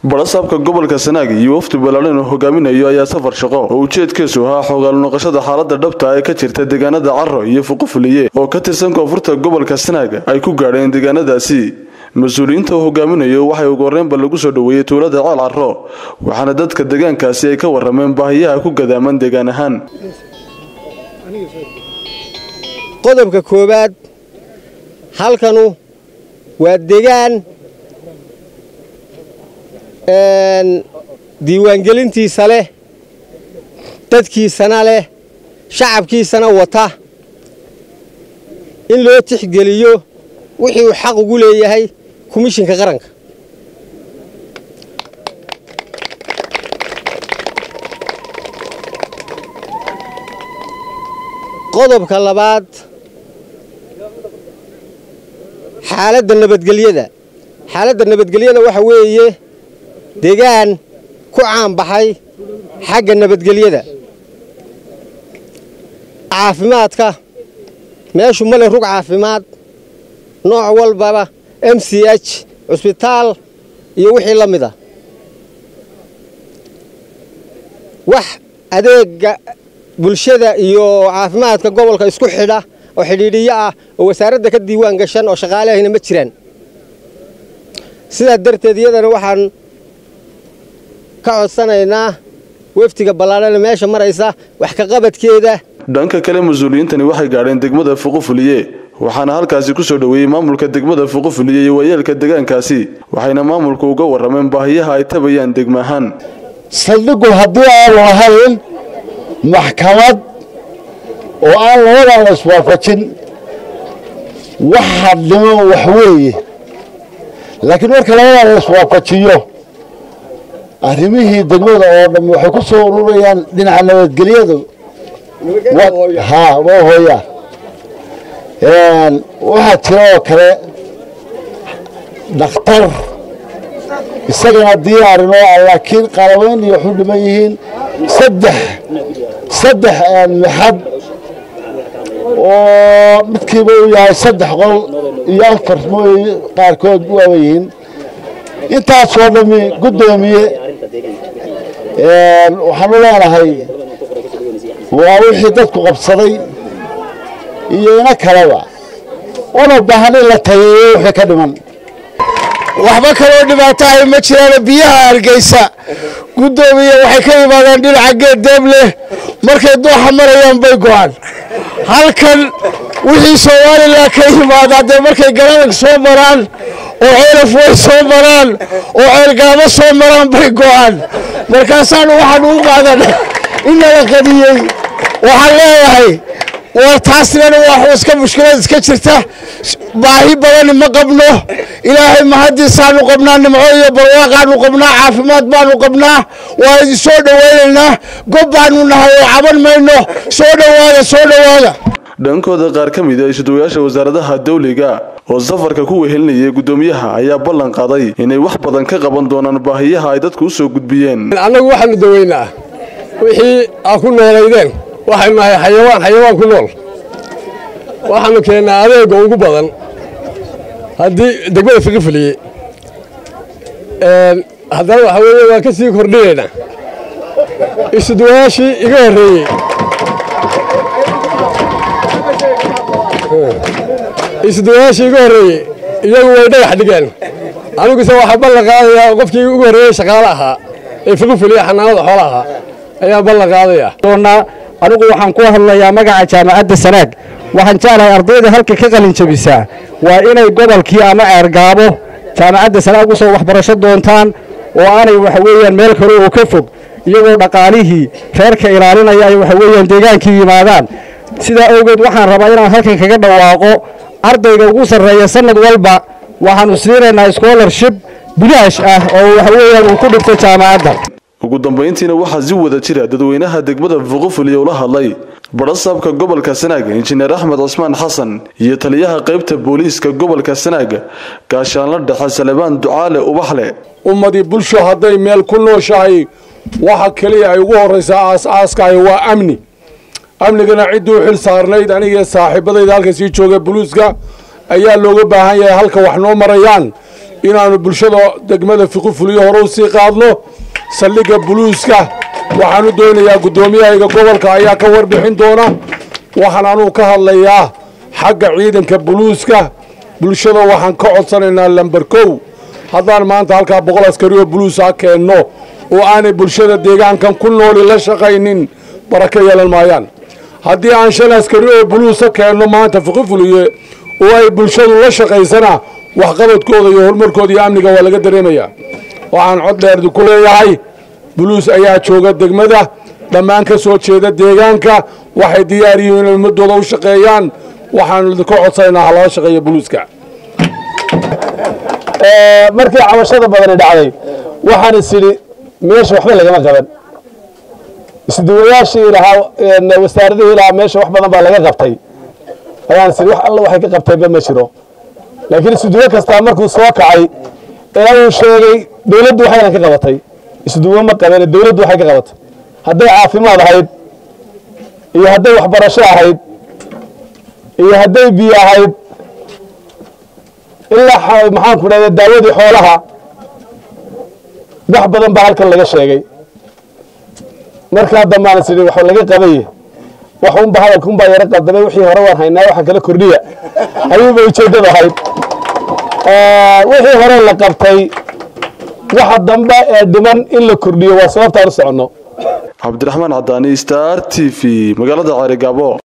barasaabka gobolka sanaag iyo wafdi balaaran uu hogaaminayo ayaa safar shaqo oo ujeedkiisu ahaa xogaalu noqoshada xaalada dhabta ee ka jirta deegaanada caro iyo fuqufuliye oo ka tirsan koonfurta gobolka sanaag ay ku gaadheen deegaanadaasi mas-uuliyiinta uu hogaaminayo waxay ugu horreynba lagu soo dhoweeyey tuulada ceel caro waxaana dadka deegaankaasi ay ka warameen baahiyaha ku gadaaman deegaan ahaan qodobka koowaad halkanu waa degaan diiwaangelintiisa leh dadkiisana leh shacabkiisana wata in loo tixgeliyo wixii uu xaq ugu leeyahay komishinka qaranka qodobka labaad xaaladda nabadgelyada xaaladda nabadgelyada waxa weeye degaan ku caanbaxay xagga nabadgelyada caafimaadka meeshu male rug caafimaad nooc walbaba m c h cusbitaal iyo wixii la mid a wax adeega bulshada iyo caafimaadka gobolka isku xidha oo xidhiidhiyo ah oo wasaaradda ka diiwaan gashan oo shaqaalehayna ma jiraan sidaa darteed iyadana waxaan ka codsanaynaa weftiga ballaadhana meesha maraysa wax ka qabadkeeda dhanka kale mas-uuliyiintani waxay gaadheen degmada fuqufuliye waxaana halkaasi ku soo dhoweeyey maamulka degmada fuqufuliye iyo waayeelka deegaankaasi waxayna maamulku uga warrameen baahiyaha ay tabayaan degma ahaan saldhigu haddii aanu lahayn maxkamad oo aan labadan la iswaafajin wax hadlimo wax weeye laakiin marka labadan la iswaafajiyo arrimihii degmada oo dham waxay ku soo ururayaan dhinaca nabadgelyadu ha waa hooyaa waxaa jira oo kale dhakhtar isagana diyaarinoo ah laakiin qalabayn iyo waxu dhiman yihiin saddex saddex maxad oo midkiiba uu yahay saddex qol iyo afar mooy qaarkood waaba yihiin intaasoo dhammi guddoomiye waxaanu leenahay waa wixii dadku qabsaday iyo ina kaleba una baahan in la tageeyo wixii ka dhiman waxba kaloo dhibaatahay ma jiraano biyaha hargeysa guddoomiye waxay ka yimaadaan dhinaca geed deeb leh markay dooxa marayaan bay go'aan halkan wixii somalilan ka yimaada dee markay garanag soo maraan oo ceelaf way soo maraan oo ceelgaamo soo maraan bay go'aan markaasaanu waxaanu u qaadan inala qadiyey waxaan leeyahay war taasnana waa iska mushkilad iska jirta baahi badani ma qabno ilaahay mahadiisaanu qabnaa nimco iyo barwaaqaanu qabnaa caafimaad baanu qabnaa waa idin soo dhowaynaynaa gob baanu nahay oo caban mayno soo dhowaada soo dhowaada dhankooda qaar ka mid a isuduwayaasha wasaaradaha dawliga oo safarka ku wehelinayay guddoomiyaha ayaa ballan qaaday inay wax badan ka qaban doonaan baahiyaha ay dadku u soo gudbiyeen annagu waxaanu daweynaa wixii aa ku noolaydeen waxaynu nahay xayawaan xayawaan ku nool waxaanu keennaa adeega ugu badan haddii degmada fiqifiliye haddana waxaa weeye waan ka sii kordhinaynaa isuduwayaashii iga horreeyey isuduwayaashii iga horreeyey iyagu way dhagax dhigeen aniguse waxaa ballan qaadayaa qofkii ugu horreeyey shaqaale ahaa ee fiqifiliye xanaanada xoola ahaa ayaa ballan qaadaya anigu waxaan ku hadlayaa magaca jaamacadda sanaag waxaan jeclahay ardayda halka ka qalin jabisaa waa inay gobolkii ama ceergaabo jaamacadda sanaag u soo waxbarasho doontaan oo aanay waxa weeyaan meel kale oo ka fog iyagoo dhaqaalihii reerka ilaalinaya ay waxa weeyaan deegaankii yimaadaan sidaa awgeed waxaan rabaa inaan halkan kaga dhawaaqo ardayga ugu sarreeya sannad walba waxaannu siinaynaa scholarship bilaash ah oo waxa weeyaan uu ku dhigto jaamacadda ugu dambayntiina waxaa si wada jira dadweynaha degmada fuqufuliya ula hadlay barasaabka gobolka sanaag injineer axmed cusmaan xasan iyo taliyaha qaybta booliiska gobolka sanaag gaashaanla dhexe salebaan ducaale ubaxle ummadii bulsho hadday meel ku nooshahay waxa keliya ay ugu horraysaa aas-aaskahay waa amni amnigana cidduu xil saarnayd aniga saaxiibadayda halka sii jooga buluuska ayaa looga baahan yahay halka wax noo marayaan inaannu bulshada degmada fiqifuliyo hore u sii qaadno saldhigga buluuska waxaan u doonayaa guddoomiyahayga gobolka ayaa ka warbixin doona waxaan anugu ka hadlayaa xagga ciidanka buluuska bulshada waxaan ka codsanaynaa lamber kow haddaan maanta halkaa boqol askari oo buluusa keenno oo aanay bulshada deegaankan ku nooli la shaqaynin barako yeelan maayaan haddii aan shan askari oo buluusa keenno maanta fiqifuliye oo ay bulshadu la shaqaysana waxqabadkooda iyo horumarkooda iyo amniga waa laga dareemayaa waxaan cod dheerdi ku leeyahay buluus ayaa jooga degmada dhammaan ka soo jeeda deegaanka waxay diyaar yihiin inay ummadooda u shaqeeyaan waxaanu idinka codsanaynaa ha lala shaqeeya buluuska markii cabashada badani dhacday waxaan is idhi meesha waxba lagama qaban isduwayaashii lahaa wasaaradihii lahaa meesha wax badan baa laga qabtay ayaan is idhi wax alla waxay ka qabteenba ma jiro laakiin isduwo kastaa markuu soo kacay ee uu sheegay dowladdu waxaynan ka qabatay isduwo ma qabeen dowladdu waxay ka qabatay hadday caafimaad ahayd iyo hadday waxbarasho ahayd iyo hadday biyo ahayd ilaa maxaan ku dhahda daawadii xoolaha wax badan baa halkan laga sheegay markaa dambaan is idhi wax laga qabaye wax unba hadalka unbaa yaro qaldamay wixii hore waan haynaa waxaan kala kordhiya ayuuba ujeeddada ahayd wixii hore la qabtay waxa dambe ee dhiman in la kordhiyo waa sababtaan u soconno cabdiraxmaan cadaani star t v magaalada ceerigaabo